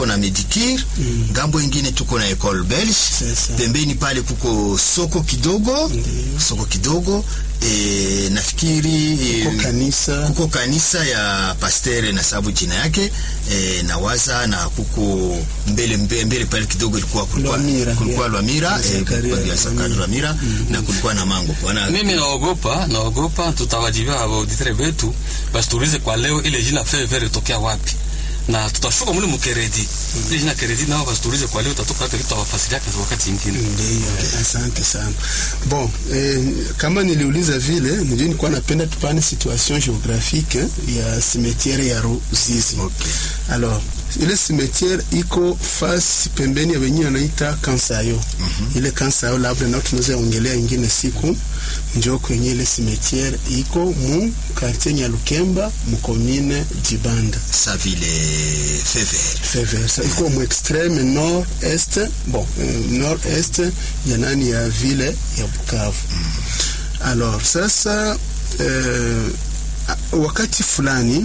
tuko na Medicure Mm. ngambo ingine tuko na Ecole Belge Sasa. pembeni pale kuko soko kidogo Ndiyo. soko kidogo e, nafikiri e, Kuko kanisa kuko kanisa ya pastere na sababu jina yake e, na waza na kuko mbele mbele, mbele pale kidogo ilikuwa kulikuwa Lwamira, kulikuwa yeah. Lwamira Ya eh, Zakaria, kulikuwa ya Zakaria Lwamira. Lwamira na kulikuwa na Mango wana mimi naogopa naogopa tutawajibia auditere wetu basi tuulize kwa leo ile jina fevere tokea wapi na tutashuka mule mkeredi ile jina keredi nao basi tuulize kwa leo tatoka wapi tutawafasilia kwa wakati mwingine Ndiyo, asante sana. Bon, eh, kama niliuliza vile, ndio nilikuwa napenda tupane situation géographique ya cimetière ya Ruzizi. Okay. Alors, ile cimetière iko fasi pembeni ya wenyewe wanaita Kansayo. Ile Kansayo labda nao tunaweza ongelea ingine siku njo kwenye ile cimetière iko mu quartier Nyalukemba mu commune Dibanda. sa vile fever Feversa iko mu extreme nord est bon euh, nord est ya nani ya vile ya Bukavu. Alors sasa euh, wakati fulani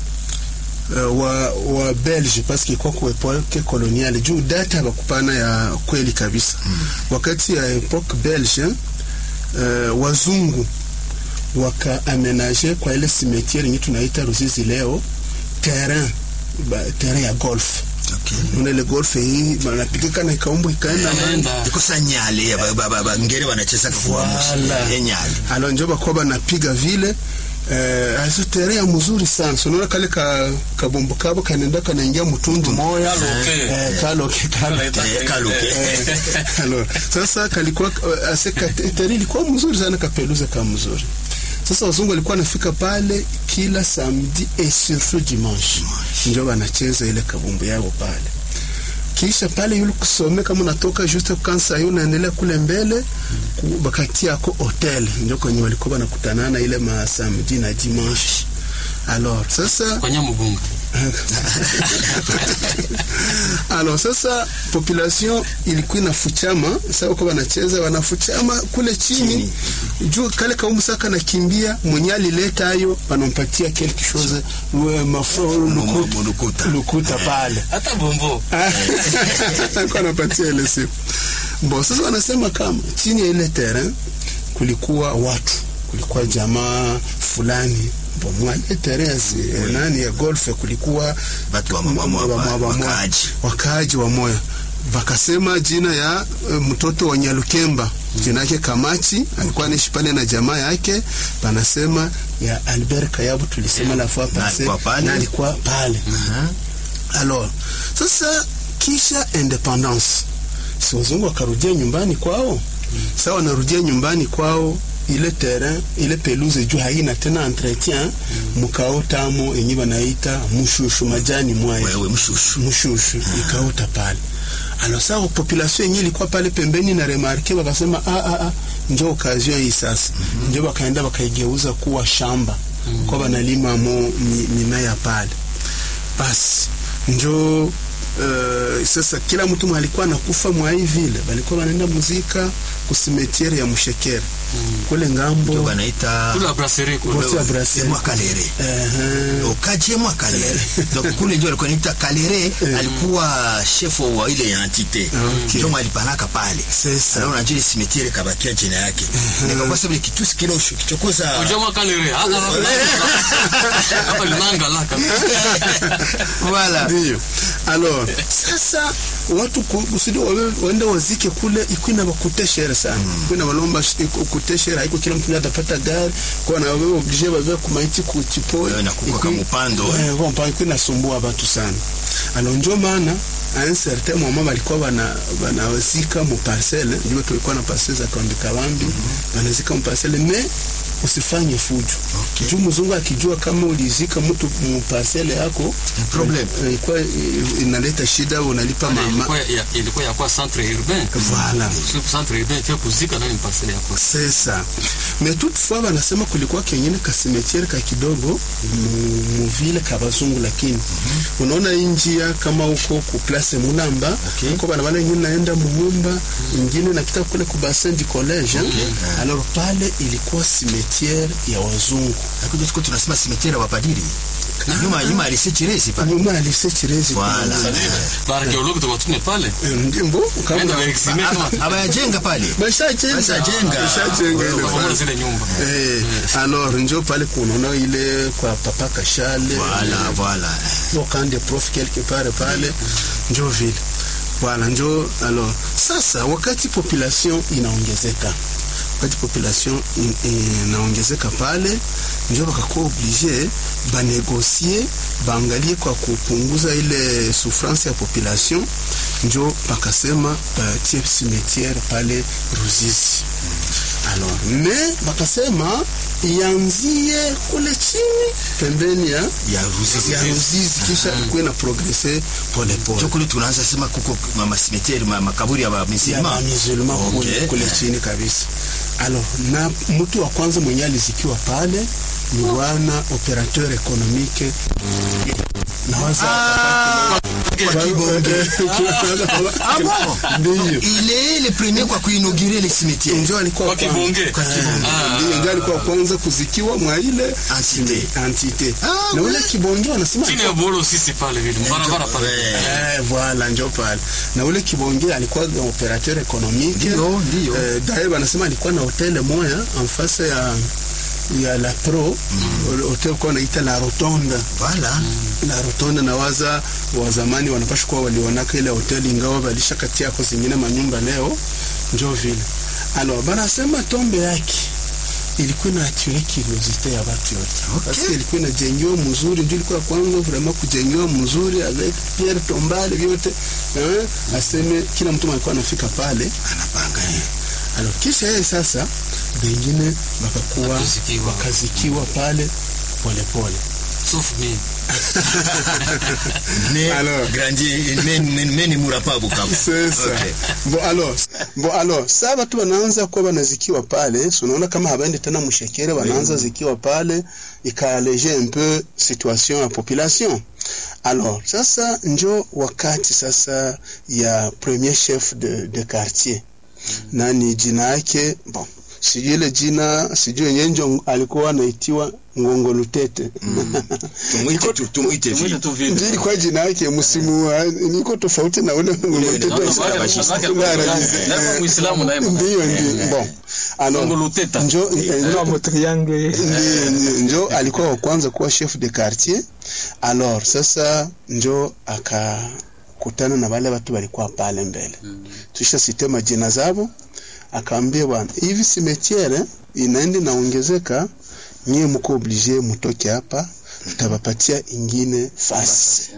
uh, wa, wa Belge paske kwa ku epoke koloniale juu data bakupana ya kweli kabisa mm. wakati ya epoke Belge uh, wazungu wakaamenaje kwa ile cimetière yenye tunaita Ruzizi leo terrain ba, terrain ya golf okay. Unaona ile golf hii banapigika na ikaumbu ikaenda mbali. Anaenda. iko sa nyale ya ba- ba- ba- ba- ngere wanacheza kwa Voilà. ya nyale alo njo bakuwa banapiga vile eh, azo terrain ya mzuri sana so unaona kale ka kabombo kabo kanaenda kanaingia mtundu moya Kaloke. eh, kaloke kaloke Eh, kaloke. Eh, alors sasa kalikuwa eh, ase ka- terrain ilikuwa mzuri sana kapeluza kama mzuri sasa wazungu walikuwa wanafika pale kila samedi et surtout dimanche ndio wanacheza ile kabumbu yao pale kisha pale yule kusome kama unatoka juste kansa hiyo unaendelea kule mbele ku- bakatia ako hotel ndio kwenye walikuwa wanakutanana ile masamedi na dimanche alors sasa kwa Nyamugunga alors sasa population ilikuwa inafuchama sasa uko wanacheza wanafuchama kule chini, Chini. juu kale kaumusaka nakimbia mwenye alileta hayo wanampatia quelque chose we- mafro lukuta, Lukuta. lukuta pale hata bombo alikuwa anapatia ile siku bon sasa wanasema kama chini ya ile terrain kulikuwa watu kulikuwa jamaa fulani bon mwa ile terrain ya si- eh, nani ya golf kulikuwa Watu wa mwa- mwa- wa- wa- wa- wakaaji. wakaaji wa moya wakasema jina ya eh, mtoto wa Nyalukemba jina yake Kamachi alikuwa anaishi pale na jamaa yake panasema ya Albert Kayabu tulisema la fois Na passée alikuwa pale. na alikuwa pale alors sasa kisha independence si wazungu wakarudia nyumbani kwao sasa wanarudia nyumbani kwao ile terrain ile pelouse juu haina tena entretien mkaotamo yenye wanaita mushushu majani mwayo wewe mshushu mshushu ikaota pale alors sasa population yenye ilikuwa pale pembeni na remarke wakasema ah, ah, ah, njo occasion hii sasa njo wakaenda wakaigeuza kuwa shamba kwa banalima mo mi- mimea pale basi njo uh, sasa kila mtu alikuwa anakufa mwa hii vile balikuwa wanaenda muzika kusimetiere ya mshekere kule ndio ngambo wanaita kula brasserie kule Wote ya brasserie. mwa kalere Ehe. okaje mwa kalere donc kule ndio alikuwa anaita kalere alikuwa chef wa ile entité Okay. ndio alipanaka pale Sasa. sasa unajua ile cimetière kabakia jina yake nikakuwa sababu kitu kile kichokoza ujoma kalere hata hapa linanga la voilà Ndio. Alors, sasa watu ku- kusudi wawe- waende wazike kule ikwina bakuteshere sana ikwina balomba sh- iku- kuteshere haiko kila mtu atapata gari kwa na wewe oblige bave kumaiti ku chipo Wewe na kuko kama upando, eh. eh kwa ikwina sumbua watu sana alors ndio maana a un certain moment balikuwa bana banazika mu parcelle ndio tulikuwa na parcelle za Kambi Kabambi banazika mu parcelle mais usifanye fujo Okay. juu mzungu akijua kama ulizika mtu mu parcelle yako problem. eh, ilikuwa eh, inaleta shida unalipa mama ilikuwa ya- ilikuwa ya kwa centre urbain Voilà. Sio centre urbain fia kuzika ndani parcelle yako sesa mais toutefois wanasema kulikuwa kengine ka cimetière ka kidogo mu- mu ville ka bazungu lakini unaona hii njia kama huko ku place Mulamba Okay. huko bana wale wengine naenda Muhumba ingine napita kule ku bassin du collège Okay. alors pale ilikuwa cimetière ya wazungu Hakuja tuko tunasema cimetière ya wapadiri inaongezeka nyuma nyuma alise chirezi pale nyuma ya lise chirezi Voilà. kunaongezeka. baarkeologi tukatume pale Ndimbo kama enda waexime kama abayajenga pale bashajenga Bashajenga. bashajenga ile pamoja fasi. zile nyumba Eh, alors njo pale kunaona ile kwa papa Kashale voilà voilà wakande prof quelque part pale njo vile voilà njo alors sasa wakati population inaongezeka wakati population in- inaongezeka pale njo wakakuwa oblige banegosie baangalie kwa kupunguza ile souffrance ya population njo bakasema batie cimetière pale Ruzizi alors mais bakasema ianzie kule chini pembeni ya ya ruzizi ya Ruzizi kisha ikuwe na progrese polepole njo kule tunaanza sema kuko mama cimetière ma makaburi ya ya bamisilima musulman kule, Okay. kule chini kabisa alors na mtu wa kwanza mwenye alizikiwa pale ni wana operateur économique na waza kwa Kibonge. Ah bon? Ndiyo. Il est le premier kwa kuinaugurer le cimetière. njo alikuwa Kwa kwanza. Kibonge. Kwa Kibonge. Ah. Ndiyo, njo alikuwa kwanza kuzikiwa mwa ile Entité. entité Ah, na ule ouais. kibonge wanasema chini ya boro sisi pale vile barabara pale Ouais. Eh, voilà njo pale na ule kibonge alikuwa operateur économique Ndio, ndio. eh, dae wanasema alikuwa na hotele moya en face ya ya la pro mm. hotel kwa naita la rotonda Voilà. la rotonda na waza wa zamani wanapasha kuwa walionaka ile hoteli ingawa balisha kati yako zingine manyumba leo njo vile alors banasema tombe yake ilikuwa na atire curiosité ya watu yote Okay. parce que ilikuwa inajengewa mzuri ndio ilikuwa kwanza vraiment kujengewa mzuri avec pierre tombale vyote eh, aseme kila mtu alikuwa anafika pale Anapanga. alors kisha yeye sasa wengine wakakuwa Wakazikiwa. wakazikiwa pale polepole sauf mimi Ne Alors. grandi men men men murapa Bukavu. sasa Okay. bon alors bon alors sa watu wanaanza kuwa wanazikiwa pale so unaona kama habaendi tena mshekere wanaanza zikiwa pale ikaaleger un peu situation ya population alors sasa njo wakati sasa ya premier chef de, de quartier nani jina yake bon sijui ile jina sijui yenyewe njo alikuwa anaitiwa ngongo lutete Tumuite tu tumuite tumwite vile. tu vile ndio ilikuwa jina yake msimu wa niko tofauti na ule ngongo Ule- lutete ule- wa- ule- Naye Muislamu naye ndio ndio bon alors Mungu Luteta. njo njo- Kama triangle. ndio, ndio, njo alikuwa wa kwanza kuwa chef de quartier alors sasa njo akakutana na wale watu walikuwa pale mbele tusha site majina zabo akaambia bwana hivi simetiere inaenda inaongezeka nyie mko oblige mutoke hapa tutawapatia ingine fasi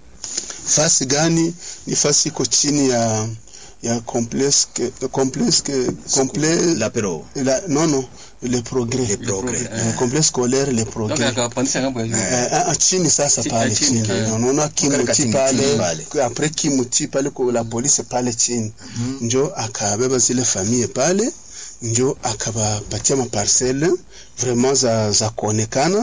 fasi gani ni fasi iko chini ya ya complexe complexe complexe L'apéro. la, non non le progrès Le progrès. Eh, complexe scolaire le donc progrès akapandisha ngambo ya juu Eh, ah, ah, chini sasa Chi- pale ah, chini, chini eh. unaona kimuti Katika pale chini pale. kwa- apres kimuti pale kwa la polisi pale chini njo akabeba zile famille pale njo akabapatia maparcele vraiment za, za kuonekana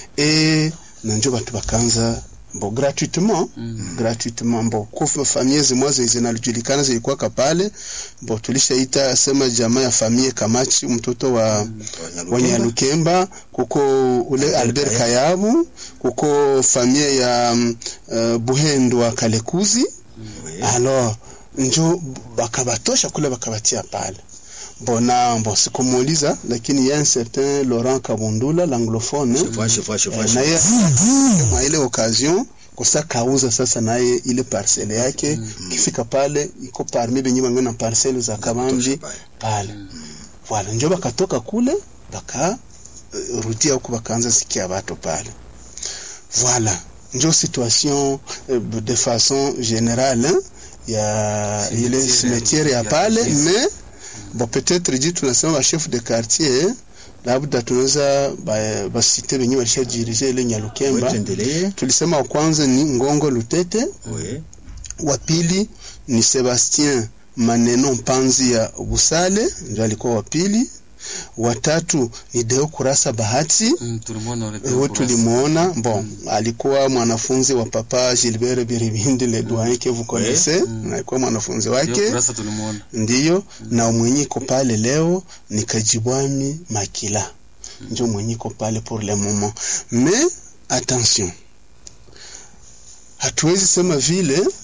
e na njo batu bakaanza bo gratuitement Mm. gratuitement bo kufa famille zimwa zi- zinajulikana zilikuwaka pale bo tulishaita sema jamaa ya famille Kamachi mtoto wa wa Nyalukemba kuko ule Albert Kayabu kuko famille ya um, uh, Buhendo wa Kalekuzi alors njo bakabatosha kule bakabatia pale bona bon sikumuuliza lakini ya un certain Laurent Kabundula l'anglophone Chefua, chefua, chefua, eh, naye mwa ile occasion kosa kauza sasa naye ile parcele yake kifika pale iko parmi benye bango na parcele za kabambi pale voilà njo bakatoka kule baka uh, rudia huku bakaanza sikia watu pale voilà njo situation uh, de façon générale hein, ya ile cimetière ya pale mais bon peut-être ji tunasema ba chef de quartier labda tunaweza ba- basite benye walishajirije ile Nyalukemba Tuendelee. tulisema wa kwanza ni Ngongo Lutete Oui. wa pili ni Sebastien Maneno Mpanzi ya Busale ndio alikuwa wa pili wa tatu ni Deo Kurasa Bahati Mm, tulimwona ule huyo kurasa. tulimuona bon alikuwa mwanafunzi wa papa Gilbert Biribindi le doyen que vous connaissez alikuwa mwanafunzi Hiyo wake kurasa tulimwona ndiyo na mwenye iko pale leo ni Kajibwami Makila ndio mwenye iko pale pour le moment mais attention hatuwezi sema vile